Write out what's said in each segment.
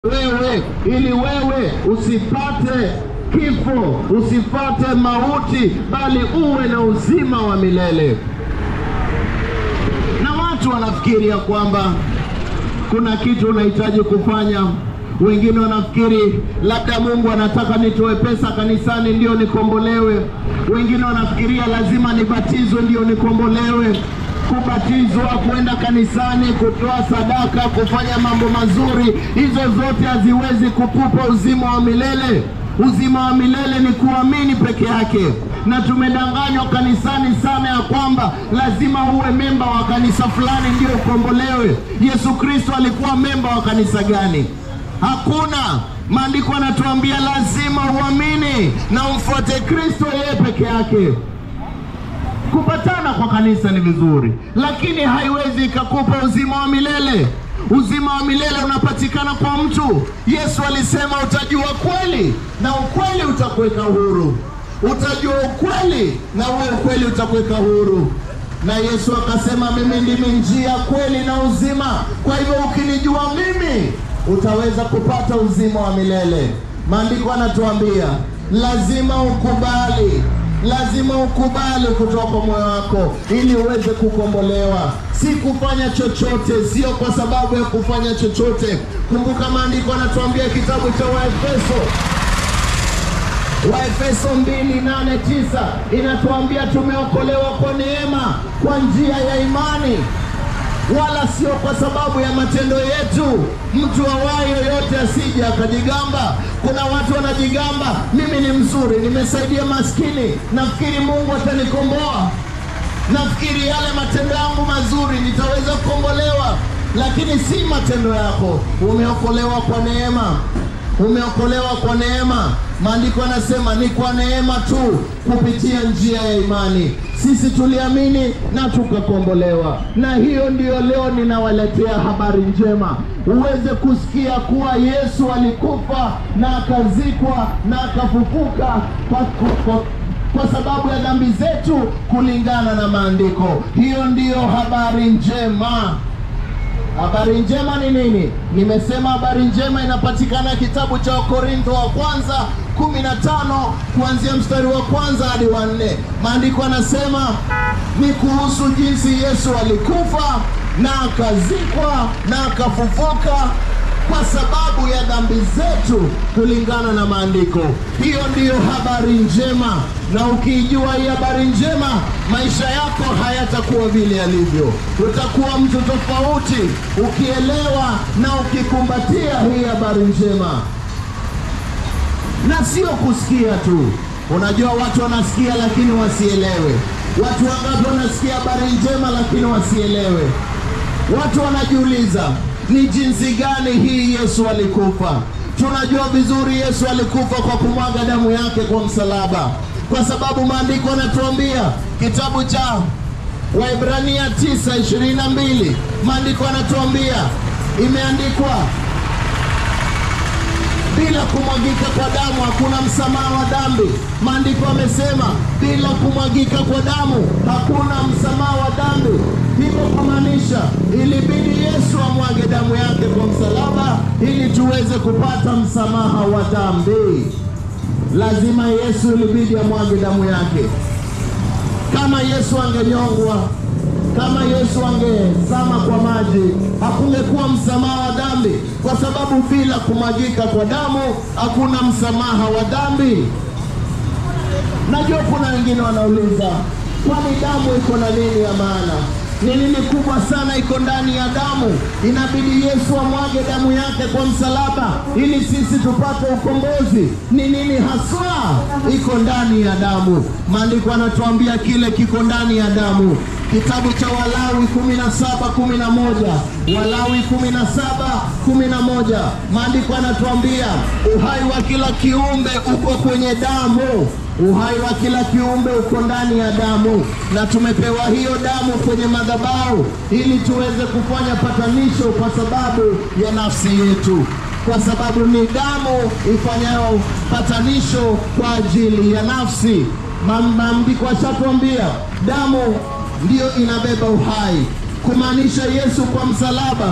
wewe ili wewe usipate kifo, usipate mauti, bali uwe na uzima wa milele. Na watu wanafikiria kwamba kuna kitu unahitaji kufanya. Wengine wanafikiri labda Mungu anataka nitoe pesa kanisani ndio nikombolewe. Wengine wanafikiria lazima nibatizwe ndio nikombolewe. Kubatizwa, kwenda kanisani, kutoa sadaka, kufanya mambo mazuri, hizo zote haziwezi kukupa uzima wa milele. Uzima wa milele ni kuamini peke yake, na tumedanganywa kanisani sana ya kwamba lazima uwe memba wa kanisa fulani ndio ukombolewe. Yesu Kristo alikuwa memba wa kanisa gani? Hakuna. Maandiko yanatuambia lazima uamini na umfuate Kristo yeye peke yake. Kupatana kwa kanisa ni vizuri, lakini haiwezi ikakupa uzima wa milele. Uzima wa milele unapatikana kwa mtu. Yesu alisema utajua kweli na ukweli utakuweka huru. Utajua ukweli na huo ukweli utakuweka huru. Na Yesu akasema, mimi ndimi njia, kweli na uzima. Kwa hivyo ukinijua mimi utaweza kupata uzima wa milele. Maandiko anatuambia lazima ukubali lazima ukubali kutoka kwa moyo wako ili uweze kukombolewa, si kufanya chochote, sio kwa sababu ya kufanya chochote. Kumbuka maandiko anatuambia kitabu cha Waefeso Waefeso 2:8-9 inatuambia tumeokolewa kwa neema kwa njia ya imani wala sio kwa sababu ya matendo yetu. Mtu awaye yoyote asije akajigamba. Kuna watu wanajigamba, mimi ni mzuri, nimesaidia maskini, nafikiri Mungu atanikomboa, nafikiri yale matendo yangu mazuri nitaweza kukombolewa. Lakini si matendo yako, umeokolewa kwa neema umeokolewa kwa neema. Maandiko yanasema ni kwa neema tu kupitia njia ya imani. Sisi tuliamini na tukakombolewa, na hiyo ndiyo leo ninawaletea habari njema, uweze kusikia kuwa Yesu alikufa na akazikwa na akafufuka kwa, kwa, kwa sababu ya dhambi zetu kulingana na maandiko. Hiyo ndiyo habari njema. Habari njema ni nini? Nimesema habari njema inapatikana kitabu cha Wakorintho wa kwanza 15 kuanzia mstari wa kwanza hadi wa nne. Maandiko yanasema ni kuhusu jinsi Yesu alikufa na akazikwa na akafufuka kwa sababu ya dhambi zetu kulingana na maandiko. Hiyo ndiyo habari njema, na ukiijua hii habari njema, maisha yako hayatakuwa vile yalivyo. Utakuwa mtu tofauti ukielewa na ukikumbatia hii habari njema, na sio kusikia tu. Unajua watu wanasikia lakini wasielewe. Watu wangapi wanasikia habari njema lakini wasielewe? Watu wanajiuliza ni jinsi gani hii Yesu alikufa. Tunajua vizuri Yesu alikufa kwa kumwaga damu yake kwa msalaba, kwa sababu maandiko yanatuambia kitabu cha Waebrania 9:22 maandiko yanatuambia imeandikwa, bila kumwagika kwa damu hakuna msamaha wa dhambi. Maandiko yamesema bila kumwagika kwa damu hakuna msamaha wa dhambi. Hivyo kumaanisha ilibidi Yesu amwage damu yake kwa msalaba ili tuweze kupata msamaha wa dhambi. Lazima Yesu ilibidi amwage damu yake. Kama Yesu angenyongwa, kama Yesu angezama kwa maji, hakungekuwa msamaha wa dhambi, kwa sababu bila kumwagika kwa damu hakuna msamaha wa dhambi. Najua kuna wengine wanauliza, kwani damu iko na nini ya maana? Ni nini kubwa sana iko ndani ya damu? Inabidi Yesu amwage damu yake kwa msalaba ili sisi tupate ukombozi. Ni nini haswa iko ndani ya damu? Maandiko yanatuambia kile kiko ndani ya damu. Kitabu cha Walawi 17:11, Walawi 17:11, maandiko yanatuambia uhai wa kila kiumbe uko kwenye damu. Uhai wa kila kiumbe uko ndani ya damu, na tumepewa hiyo damu kwenye madhabahu ili tuweze kufanya patanisho kwa sababu ya nafsi yetu, kwa sababu ni damu ifanyayo patanisho kwa ajili ya nafsi. Maandiko ashatuambia damu ndiyo inabeba uhai, kumaanisha Yesu kwa msalaba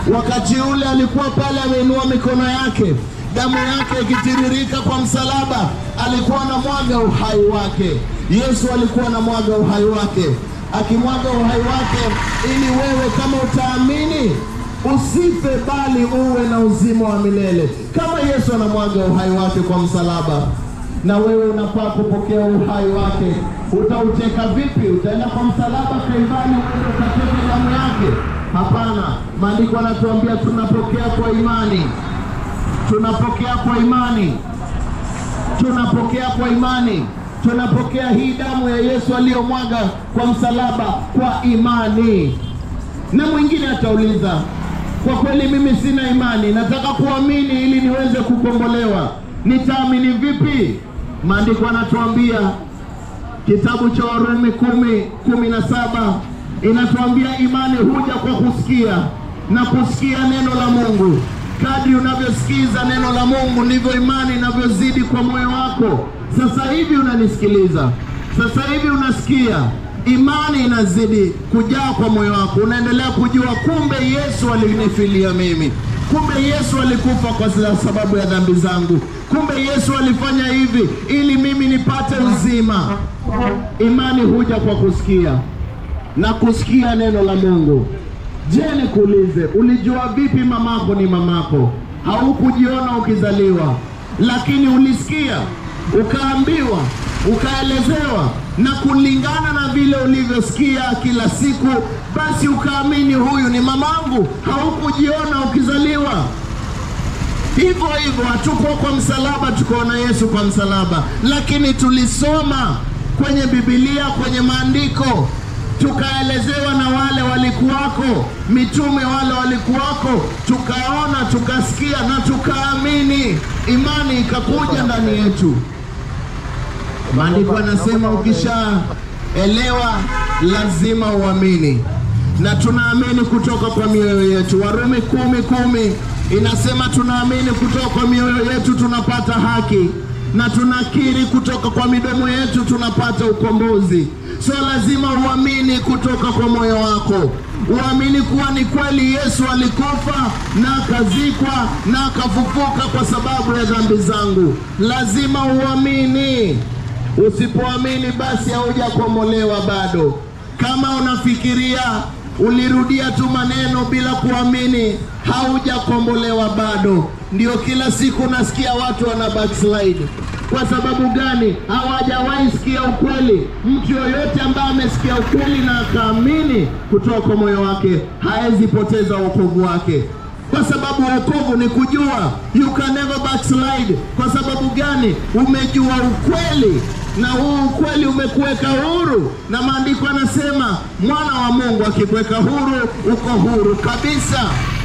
Wakati ule alikuwa pale ameinua mikono yake, damu yake ikitiririka kwa msalaba, alikuwa anamwaga uhai wake. Yesu alikuwa anamwaga uhai wake, akimwaga uhai wake ili wewe kama utaamini usife bali uwe na uzima wa milele. Kama Yesu anamwaga uhai wake kwa msalaba, na wewe unafaa kupokea uhai wake. Utauteka vipi? Utaenda kwa msalaba Kalvari uende ukateke damu yake? Hapana, maandiko yanatuambia tunapokea kwa imani, tunapokea kwa imani, tunapokea kwa imani, tunapokea hii damu ya Yesu aliyomwaga kwa msalaba kwa imani. Na mwingine atauliza, kwa kweli mimi sina imani, nataka kuamini ili niweze kukombolewa, nitaamini vipi? Maandiko yanatuambia kitabu cha Warumi kumi kumi na saba inatuambia imani huja kwa kusikia na kusikia neno la Mungu. Kadri unavyosikiza neno la Mungu ndivyo imani inavyozidi kwa moyo wako. Sasa hivi unanisikiliza, sasa hivi unasikia, imani inazidi kujaa kwa moyo wako, unaendelea kujua, kumbe Yesu alinifilia mimi, kumbe Yesu alikufa kwa sababu ya dhambi zangu, kumbe Yesu alifanya hivi ili mimi nipate uzima. Imani huja kwa kusikia na kusikia neno la Mungu. Je, nikuulize, ulijua vipi mamako ni mamako? Haukujiona ukizaliwa, lakini ulisikia, ukaambiwa, ukaelezewa, na kulingana na vile ulivyosikia kila siku, basi ukaamini huyu ni mamangu. Haukujiona ukizaliwa. Hivyo hivyo, hatuko kwa msalaba tukaona Yesu kwa msalaba, lakini tulisoma kwenye Biblia, kwenye maandiko tukaelezewa na wale walikuwako, mitume wale walikuwako, tukaona, tukasikia na tukaamini, imani ikakuja ndani yetu. Maandiko yanasema ukishaelewa lazima uamini, na tunaamini kutoka kwa mioyo yetu. Warumi kumi kumi inasema tunaamini kutoka kwa mioyo yetu tunapata haki na tunakiri kutoka kwa midomo yetu tunapata ukombozi. So lazima uamini kutoka kwa moyo wako, uamini kuwa ni kweli Yesu alikufa na akazikwa na akafufuka kwa sababu ya dhambi zangu. Lazima uamini. Usipoamini basi haujakombolewa bado. Kama unafikiria ulirudia tu maneno bila kuamini, haujakombolewa bado. Ndio kila siku nasikia watu wana backslide. Kwa sababu gani? Hawajawahi sikia ukweli. Mtu yoyote ambaye amesikia ukweli na akaamini kutoka kwa moyo wake hawezi poteza wokovu wake, kwa sababu wokovu ni kujua. You can never backslide. Kwa sababu gani? Umejua ukweli na huu ukweli umekuweka huru, na maandiko yanasema mwana wa Mungu akikuweka huru, uko huru kabisa.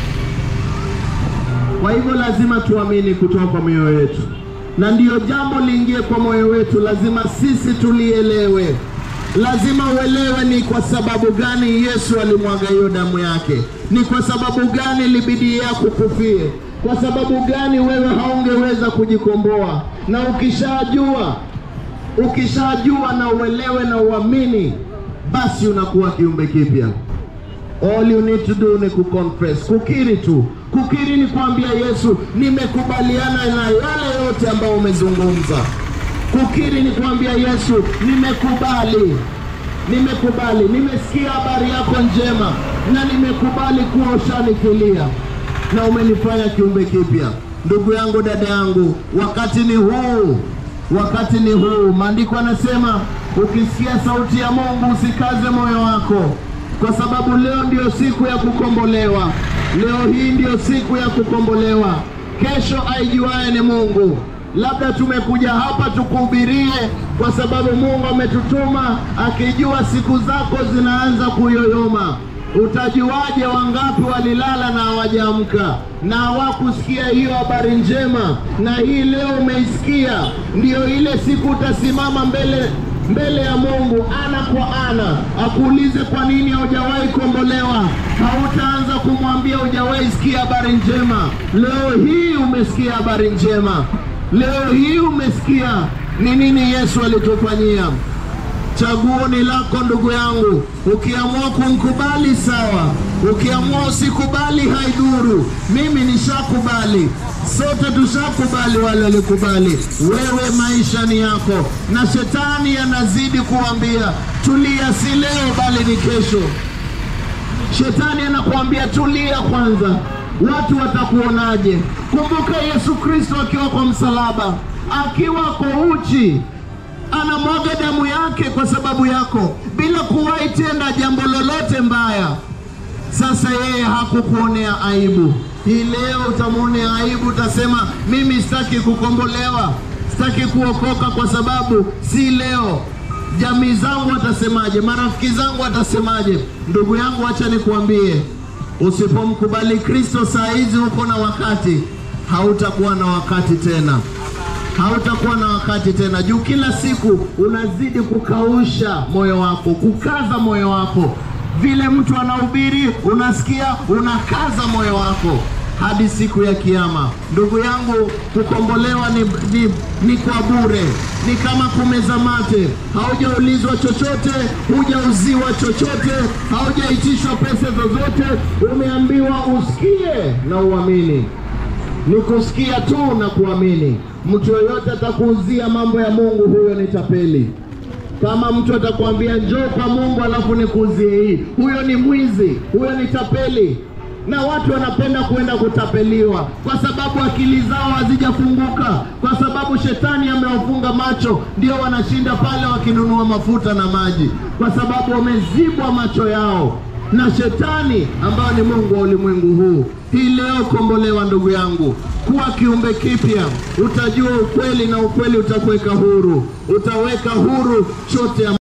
Kwa hivyo lazima tuamini kutoka kwa mioyo yetu, na ndiyo jambo liingie kwa moyo wetu, lazima sisi tulielewe. Lazima uelewe ni kwa sababu gani Yesu alimwaga hiyo damu yake, ni kwa sababu gani libidi yako kufie, kwa sababu gani wewe haungeweza kujikomboa. Na ukishajua ukishajua na uelewe na uamini, basi unakuwa kiumbe kipya. All you need to do ni kuconfess, kukiri tu. Kukiri ni kuambia Yesu, nimekubaliana na yale yote ambayo umezungumza. Kukiri ni kuambia Yesu, nimekubali, nimekubali, nimesikia habari yako njema na nimekubali kuwa ushanifilia na umenifanya kiumbe kipya. Ndugu yangu, dada yangu, wakati ni huu, wakati ni huu. Maandiko yanasema ukisikia sauti ya Mungu usikaze moyo wako, kwa sababu leo ndiyo siku ya kukombolewa. Leo hii ndiyo siku ya kukombolewa. Kesho aijuaye ni Mungu. Labda tumekuja hapa tukuhubirie kwa sababu Mungu ametutuma, akijua siku zako zinaanza kuyoyoma. Utajuaje wangapi walilala na hawajaamka na hawakusikia hiyo habari njema? Na hii leo umeisikia, ndiyo ile siku utasimama mbele mbele ya Mungu ana kwa ana, akuulize kwa nini haujawahi kombolewa. Hautaanza kumwambia hujawahi sikia habari njema. Leo hii umesikia habari njema, leo hii umesikia ni nini Yesu alitufanyia. Chaguo ni lako ndugu yangu. Ukiamua kumkubali sawa, ukiamua usikubali haidhuru. Mimi nishakubali, sote tushakubali, wale walikubali. Wewe maisha ni yako, na shetani anazidi kuambia tulia, si leo bali ni kesho. Shetani anakuambia tulia kwanza, watu watakuonaje? Kumbuka Yesu Kristo akiwa kwa msalaba, akiwa kwa uchi, anamwaga damu yake kwa sababu yako, bila kuwahi tenda jambo lolote mbaya. Sasa yeye hakukuonea aibu. Hii leo utamwonea aibu, utasema mimi sitaki kukombolewa, sitaki kuokoka kwa sababu si leo. Jamii zangu watasemaje? Marafiki zangu watasemaje? Ndugu yangu, acha nikuambie, usipomkubali Kristo saa hizi uko na wakati, hautakuwa na wakati tena hautakuwa na wakati tena, juu kila siku unazidi kukausha moyo wako, kukaza moyo wako. Vile mtu anahubiri unasikia, unakaza moyo wako hadi siku ya Kiyama. Ndugu yangu, kukombolewa ni, ni, ni kwa bure, ni kama kumeza mate. Haujaulizwa chochote, hujauziwa chochote, haujaitishwa pesa zozote, umeambiwa usikie na uamini ni kusikia tu na kuamini. Mtu yoyote atakuuzia mambo ya Mungu, huyo ni tapeli. Kama mtu atakwambia njoo kwa Mungu alafu nikuuzie hii, huyo ni mwizi, huyo ni tapeli. Na watu wanapenda kuenda kutapeliwa kwa sababu akili zao hazijafunguka, kwa sababu shetani amewafunga macho, ndio wanashinda pale wakinunua mafuta na maji, kwa sababu wamezibwa macho yao na shetani ambayo ni mungu wa ulimwengu huu. Hii leo kombolewa, ndugu yangu, kuwa kiumbe kipya, utajua ukweli na ukweli utakuweka huru, utaweka huru chote